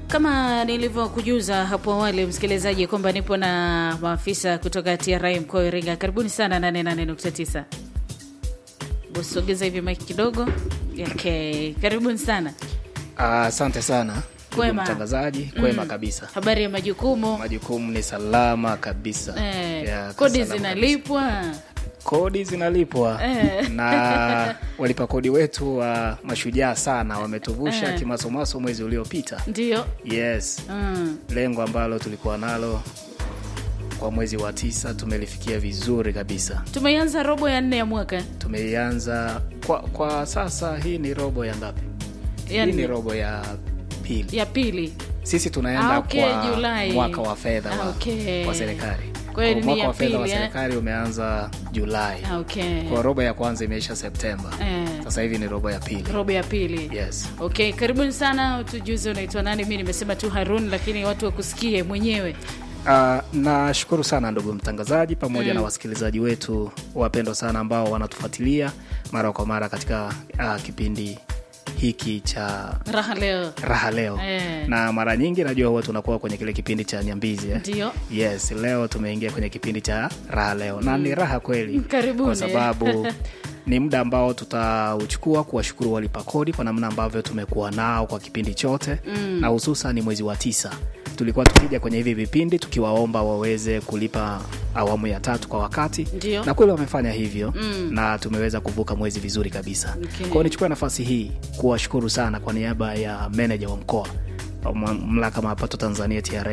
Kama nilivyokujuza hapo awali, msikilizaji, kwamba nipo na maafisa kutoka TRA mkoa wa Iringa. Karibuni sana 88.9. Busogeza hivi maiki kidogo. Okay, karibuni sana. Asante sana ndugu Kwema. mtangazaji, kwema kabisa. Habari ya majukumu Majukumu ni salama kabisa. eh, Ya, kodi salama zinalipwa kabisa. Kodi zinalipwa Eh. na walipa kodi wetu wa mashujaa sana wametuvusha Eh. kimasomaso mwezi uliopita. ndio. Yes, Mm. lengo ambalo tulikuwa nalo kwa mwezi wa tisa tumelifikia vizuri kabisa. Tumeanza robo ya nne ya mwaka Tumeianza kwa, kwa sasa, hii ni robo ya ngapi? ya, Hii ni nne. robo ya pili. ya pili. sisi tunaenda Ah, okay, kwa Julai. mwaka wa fedha Ah, wa, okay. wa serikali Kwa hiyo ni mwaka ya wa fedha wa pili, eh? serikali umeanza Julai Ah, Okay. kwa robo ya kwanza imeisha Septemba Eh, sasa hivi ni robo ya pili robo ya pili. yes Okay, karibuni sana. Tujuze unaitwa nani? Mi nimesema tu Harun, lakini watu wakusikie mwenyewe. Uh, nashukuru sana ndugu mtangazaji pamoja na wasikilizaji wetu wapendwa sana ambao wanatufuatilia mara kwa mara katika uh, kipindi hiki cha Raha leo raha leo Eh. na mara nyingi najua huwa tunakuwa kwenye kile kipindi cha nyambizi eh? ndio. yes leo tumeingia kwenye kipindi cha raha leo na ni raha kweli Karibuni. kwa sababu ni muda ambao tutauchukua kuwashukuru walipa kodi kwa namna ambavyo tumekuwa nao kwa kipindi chote mm. na hususan ni mwezi wa tisa tulikuwa tukija kwenye hivi vipindi tukiwaomba waweze kulipa awamu ya tatu kwa wakati Ndio. na kweli wamefanya hivyo mm. na tumeweza kuvuka mwezi vizuri kabisa Okay. kwao nichukue nafasi hii kuwashukuru sana kwa niaba ya meneja wa mkoa wa mamlaka mapato tanzania tra